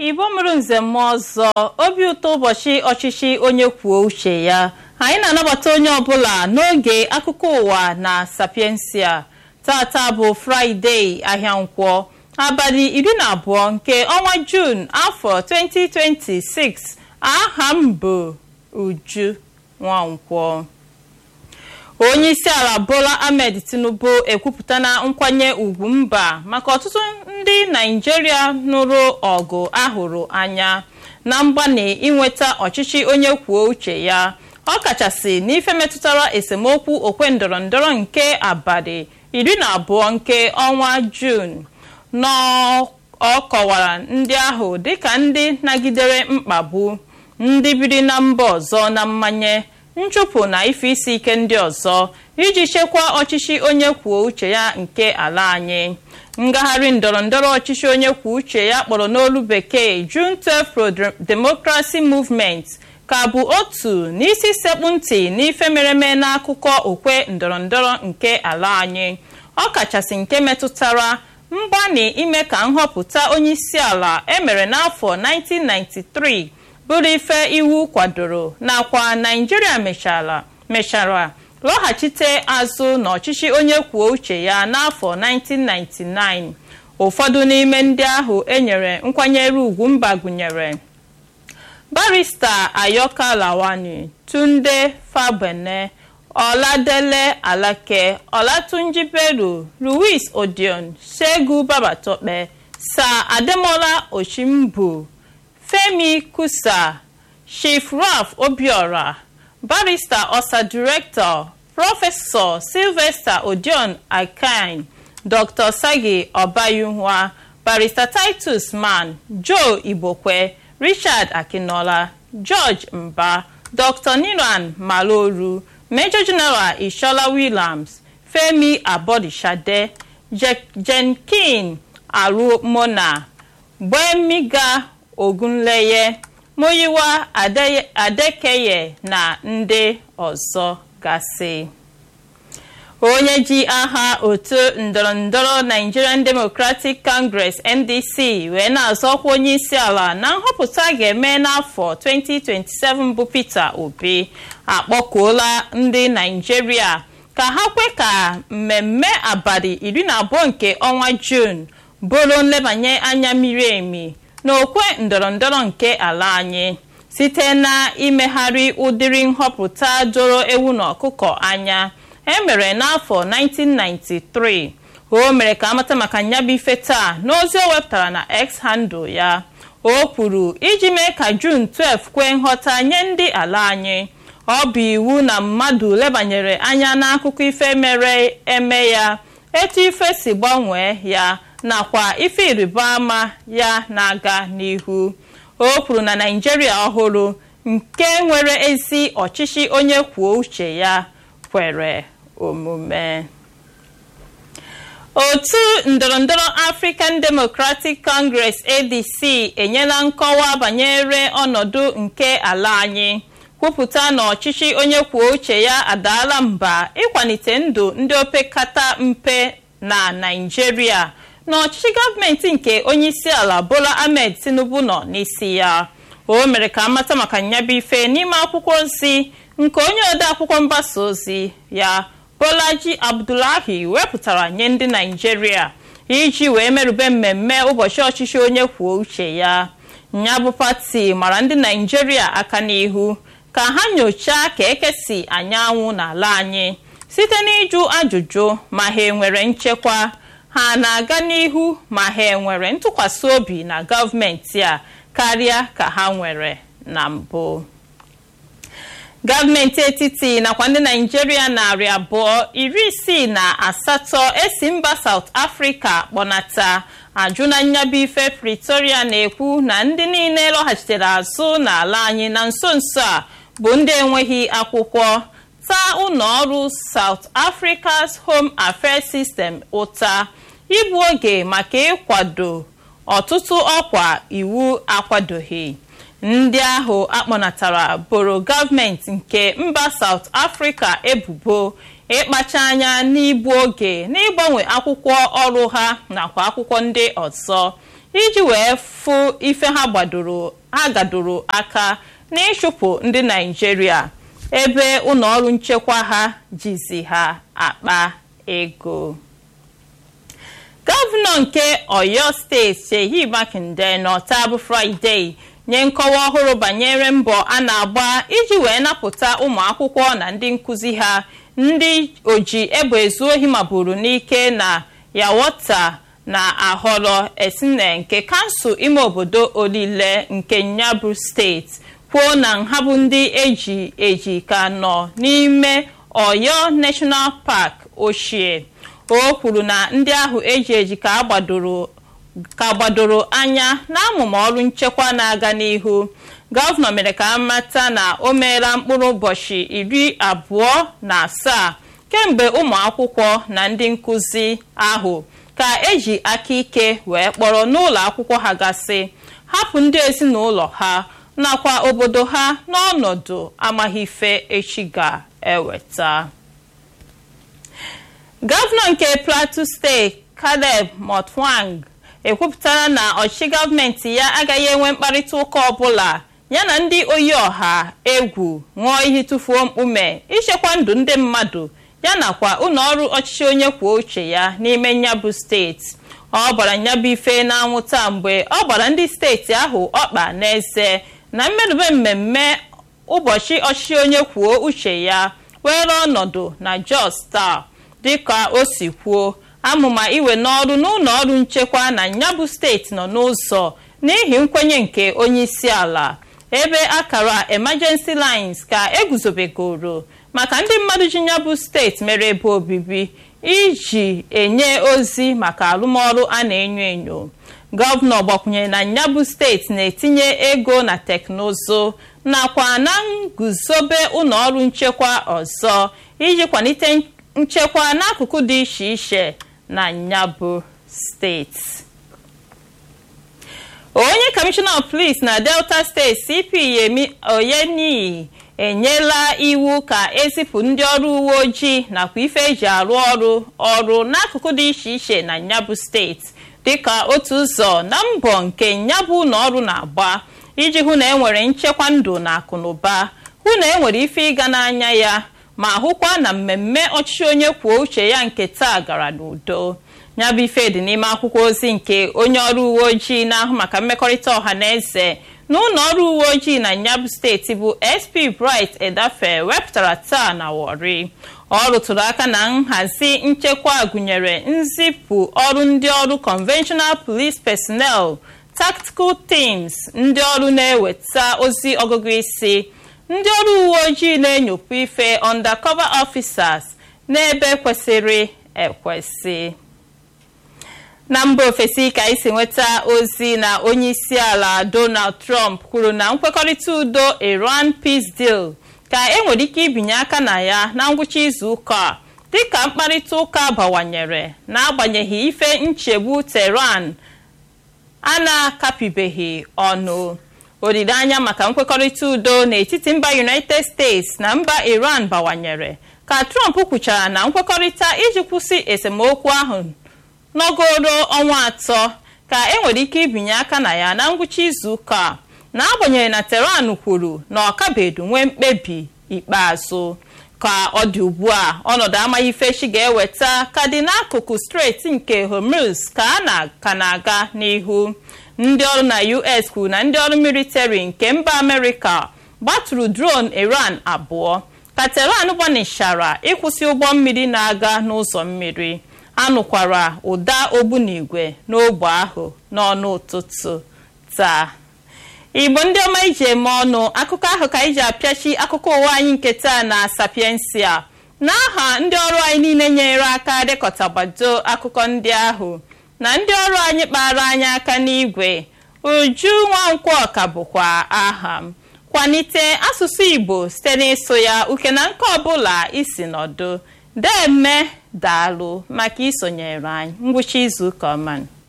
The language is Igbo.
igbo mụrụ nze mmụọ ọzọ obi ụtọ ụbọchị ọchịchị onye kwuo uche ya anyị na-anabata onye ọbụla n'oge akụkọ ụwa na sapiensia tata bụ fraịde ahịa nkwọ abalị iri na abụọ nke ọnwa juun afọ 2026 aha m bụ uju nwankwọ onye isi ala bola ahmed tinubu ekwupụtana nkwanye ugwu mba maka ọtụtụ ndị naijiria nụrụ ọgụ ahụrụ anya na mgbanị inweta ọchịchị onye kwuo uche ya ọkachasị n'ife metụtara esemokwu okwe ndọrọndọrọ nke abalị iri na abụọ nke ọnwa juun ọ kọwara ndị ahụ dịka ndị nagidere mkpagbu ndị biri na mba ọzọ na mmanye nchụpụ na ife isi ike ndị ọzọ iji chekwaa ọchịchị onye kwuo uche ya nke ala anyị ngagharị ndọrọndọrọ ọchịchị onye kwuo uche ya kpọrọ n'olu bekee June 12 Pro-Democracy Movement ka bụ otu n'isi sekpu ntị n'ife mereme n'akụkọ okwe ndọrọndọrọ nke ala anyị ọkachasị nke metụtara mgbanị ime ka nhọpụta onye isi ala emere n'afọ 1993 bụrụ ife iwu kwadoro nakwa naijiria mechara mechara lọghachite azụ n'ọchịchị onye kwuo uche ya n'afọ 1999 ụfọdụ n'ime ndị ahụ enyere nkwanyere ugwu mba gụnyere barista ayoka lawani tunde fabene ọladele alake ọlatunji bello louis odion segun babatope sir ademola oshimbu femi kusa chief ralph obiora barrister ọsa director prọfesọ sylvester odion akin dr sagi ọbayunwa barrister titus man joe igbokwe richard akinola george mba dr niran maloru major general ishola williams femi abodishade jenkin arumona gbemiga ogunleye moyiwa adekeye na ndị ọzọ gasị onye ji aha otu ndọrọndọrọ nigerian democratic congress ndc wee na-azọkwa onye isi ala na nhọpụta ga-eme n'afọ 2027 bụ peter obi akpọkuola ndị naijiria ka ha kwe ka mmemme abalị iri na abụọ nke ọnwa juun bụrụ nlebanye anya miri emi n'okwe ndọrọndọrọ nke ala anyị site na imegharị ụdịrị nhọpụta doro ewu na ọkụkọ anya emere n'afọ 1993 o mere ka amata maka nyabụ ife taa n'ozi o wepụtara na x handle ya o kwuru iji mee ka jun 12 kwee nghọta nye ndị ala anyị ọ bụ iwu na mmadụ lebanyere anya n'akụkọ ife mere eme ya etu ife si gbanwee ya nakwa ife ịrịba ama ya na-aga n'ihu o kwuru na naijiria ọhụrụ nke nwere ezi ọchịchị onye kwuo uche ya kwere omume otu ndọrọndọrọ african democratic congress adc enyela nkọwa banyere ọnọdụ nke ala anyị kwupụta na ọchịchị onye kwuo uche ya adaala mba ịkwalite ndụ ndị opekata mpe na naijiria na ọchịchị gọọmenti nke onyeisi ala bola ahmed tinubu nọ n'isi ya o mere ka amata maka nyabụ ife n'ime akwụkwọ ozi nke onye ode akwụkwọ mgbasa ozi ya bolaji abdullahi wepụtara nye ndị naijiria iji wee merube mmemme ụbọchị ọchịchị onye kwuo uche ya nyabụ pati mara ndị naijiria aka n'ihu ka ha nyochaa ka ekesi anyanwụ n'ala anyị site n'ịjụ ajụjụ ma ha enwere nchekwa ha na-aga n'ihu ma ha enwere ntụkwasị obi na gọọmenti a karịa ka ha nwere na mbụ gọọmenti etiti nakwa ndị naijiria narị abụọ iri isii na asatọ esi mba South Africa kpọnata ajụ na nyabụ ife Pretoria na-ekwu na ndị niile lọghachitere azụ n'ala anyị na nso nso a bụ ndị enweghị akwụkwọ taa ụlọ ọrụ South Africa's Home Affairs System ụta igbu oge maka ịkwado ọtụtụ ọkwa iwu akwadoghị ndị ahụ akpọnatara boro gọọmenti nke mba South Africa ebubo ịkpacha anya n'igbu oge n'ịgbanwe akwụkwọ ọrụ ha nakwa akwụkwọ ndị ọzọ iji wee fụ ife ha gbadoro ha gadoro aka n'ịchụpụ ndị naijiria ebe ụlọọrụ nchekwa ha jizi ha akpa ego gọvanọ nke oyo steeti seyi makinde n'ọtabụ fraịde nye nkọwa ọhụrụ banyere mbọ a na-agba iji wee napụta ụmụ akwụkwọ na ndị nkụzi ha ndị oji egbe ezu ohi maburu n'ike na yawota na ahọrọ esine nke kansụl ime obodo olile nke nyabụ steeti kwuo na nha bụ ndị eji eji ka nọ n'ime oyo national park ochie o kwuru na ndị ahụ eji eji ka agbadoro ka gbadoro anya n'amụma ọrụ nchekwa na-aga n'ihu gọvanọ mere ka amata na o meela mkpụrụ ụbọchị iri abụọ na asaa kemgbe ụmụ akwụkwọ na ndị nkụzi ahụ ka eji aka ike wee kpọrọ n'ụlọ akwụkwọ ha gasị hapụ ndị ezinụlọ ha nakwa obodo ha n'ọnọdụ amaghị ife echi ga-eweta gọvanọ nke plateau steeti caleb motwang ekwupụtara na ọchịchị gọọmenti ya agaghị enwe mkparịta ụka ọbụla ya na ndị oyi ọha egwu ṅụọ iyi tụfuo mkpume ichekwa ndụ ndị mmadụ ya nakwa ụlọọrụ ọchịchị onye kwuo uche ya n'ime nyabụ steeti ọ gbara nyabụ ife n'anwụta mgbe ọ gbara ndị steeti ahụ ọkpa n'eze na mmerube mmemme ụbọchị ọchịchị onye kwuo uche ya were ọnọdụ na jos taa dịka o si kwuo amụma iwe n'ọrụ n'ụlọ ọrụ nchekwa na nyabụ steeti nọ n'ụzọ n'ihi nkwenye nke onye isi ala ebe akara emergency lines ka eguzobegoro maka ndị mmadụ ji nyabụ steeti mere ebe obibi iji enye ozi maka arụmọrụ a na-enyo enyo gọvanọ gbakwunyere na nyabụ steeti na-etinye ego na teknụzụ nakwa na nguzobe ụlọọrụ nchekwa ọzọ iji kwalite nchekwa n'akụkụ dị iche iche na nyabụ steeti onye kọmishọna of police na delta steeti cp yemi oyeniyi enyela iwu ka ezipụ ndị ọrụ uwe ojii nakwa ife eji arụ ọrụ ọrụ n'akụkụ dị iche iche na nyabụ steeti dịka otu ụzọ na mbọ nke nyabụ ụlọ ọrụ na-agba iji hụ na enwere nchekwa ndụ na akụnụba hụ na enwere ife ịga n'anya ya ma hụkwa na mmemme ọchịchị onye kwuo uche ya nke taa gara n'udo nyabụ ife dị n'ime akwụkwọ ozi nke onye ọrụ uwe ojii na-ahụ maka mmekọrịta ọha na eze na ụlọ ọrụ uwe ojii na nyabụ steeti bụ sp bright edafe wepụtara taa na wori ọ rụtụrụ aka na nhazi nchekwa gụnyere nzipụ ọrụ ndị ọrụ conventional police personnel tactical teams ndị ọrụ na-eweta ozi ọgụgụ isi ndị ọrụ uwe ojii na-enyopụ ife undercover officers n'ebe kwesịrị ekwesị na mba ofesi ka isi nweta ozi na onye isi ala donald trump kwuru na nkwekọrịta udo iran peace deal ka enwere ike ibinye aka na ya na ngwụcha izu ụka a dịka mkparịta ụka bawanyere n'agbanyeghị ife nchegbu tehran a na-akapibeghị ọnụ olileanya maka nkwekọrịta udo n'etiti mba united states na mba iran bawanyere ka trump kwuchara na nkwekọrịta iji kwụsị esemokwu ahụ n'ogoro ọnwa atọ ka enwere ike ibinye aka na ya na ngwụcha izu ụka a n'agbanyeghị na tehran kwuru na ọkabedu nwee mkpebi ikpeazụ ka ọ dị ugbu a ọnọdụ amaghị ifechi ga-eweta ka dị n'akụkụ steeti nke hormuz ka a na ka na-aga n'ihu ndị ọrụ na us kwuru na ndị ọrụ militari nke mba amerịka gbatụrụ dron iran abụọ ka tehran gbanịchara ịkwụsị ụgbọ mmiri na-aga n'ụzọ mmiri anụkwara ụda ogbunigwe n'ogbe ahụ n'ọnụ ụtụtụ taa igbo ndị ọma iji eme ọnụ akụkọ ahụ ka anyị ji apịachi akụkọ ụwa anyị nke taa na sapiensia n'aha ndị ọrụ anyị niile nyere aka dekọtagbado akụkọ ndị ahụ na ndị ọrụ anyị kpara anyị aka n'igwe uju nwankwọ ka bụkwa aha m kwalite asụsụ igbo site n'ịsụ ya uke na nke ọbụla isi nọdụ deme daalụ maka isonyere anyị ngwụcha izu ụka ọma